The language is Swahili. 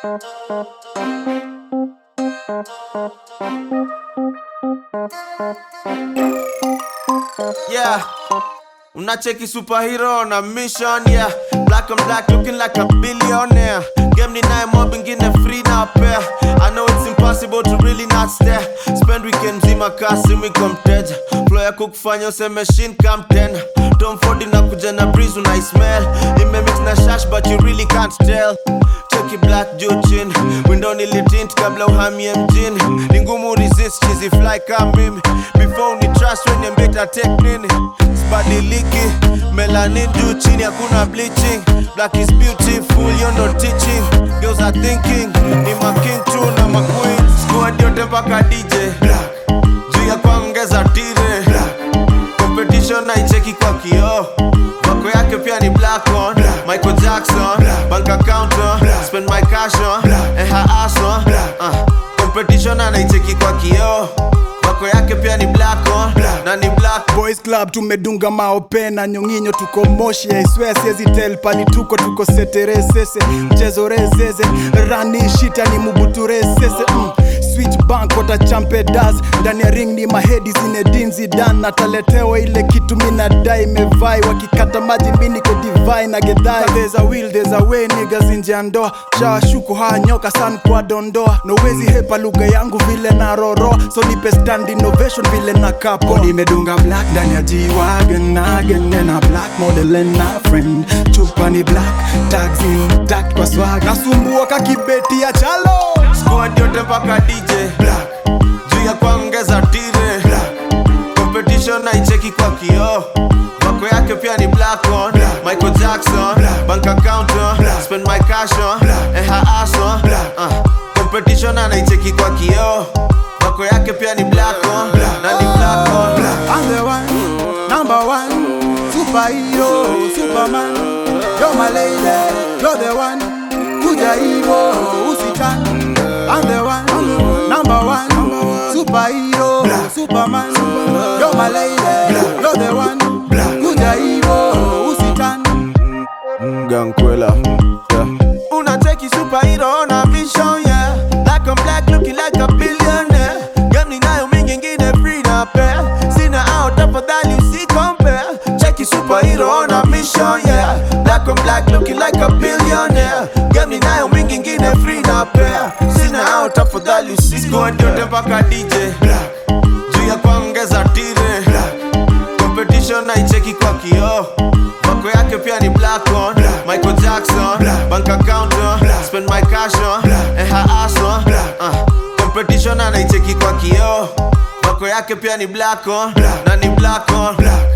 Yeah, unacheki superhero na mission yeah. Black and black looking like a billionaire. Game ni naye mob ingine free na pair. I know it's impossible to really not stare. Spend weekend mzima kasi mwiko mteja. Flow ya kukufanya useme shin come ten. Tom Ford inakuja na breeze unai smell. Imemix na shash but you really can't tell. Cheki black juu chini window nilitint kabla uhamie mjini ni ngumu resist chizi fly kama mimi before ni trust when mbeta take nini sibadiliki melanin juu chini hakuna bleaching black is beautiful you no teaching girls are thinking ni making tu na maqueen squad yote mpaka DJ juu ya kuongeza tire competition naicheki kwa kioo wako yake pia ni black on Michael Jackson bank account on spend my cash on and her ass on uh, competition anaicheki kwa kioo wako yake pia ni black on na ni black Boys Club tumedunga maope na nyonginyo tuko moshi I swear siezi tell pali tuko tuko seteresese mchezo rezeze rani shita ni mubuturesese mm. Switch bank wata champe das ndani ya ring ni mahedi zinedinzi dan nataletewa ile kitu minadai mevai wakikata maji mi niko divai na gedhai there's a will there's a way niggas nje ya ndoa shawashuku haya nyoka san kwa dondoa nowezi hepa lugha yangu vile na roro so nipe stand innovation vile na kapo nimedunga black ndani ya G-Wagon again na black model and na friend chupa ni black tags intact kwa swag nasumbua kakibeti ya chalo squad yote mpaka DJ juu ya kuongeza tire competition naicheki kwa kioo wako yake pia ni black on Michael Jackson bank account on spend my cash on and her ass on uh, competition anaicheki kwa kioo wako yake pia ni black on na ni black on I'm the one, number one, superhero, superman. You're my lady, you're the one. Kuja hivo usitan. I'm the one, number one, superhero, superman. You're my lady, you're the one. Kuja hivo usitan. Gankwela yeah. Unacheki superhero na mission yeah Black on black looking like a billionaire Game ninayo mingi ingine free na pair Sina out tafadhali usi compare Cheki superhero na mission yeah Black on black looking like a billionaire Game ninayo mingi ingine free na pair Sina out tafadhali usi Squad yote mpaka DJ Juu ya kuongeza tire competition naicheki kwa kioo wako yake pia ni black on Michael Jackson bank account on spend my cash on and her ass on uh, competition anaicheki kwa kioo wako yake pia ni black on na ni black on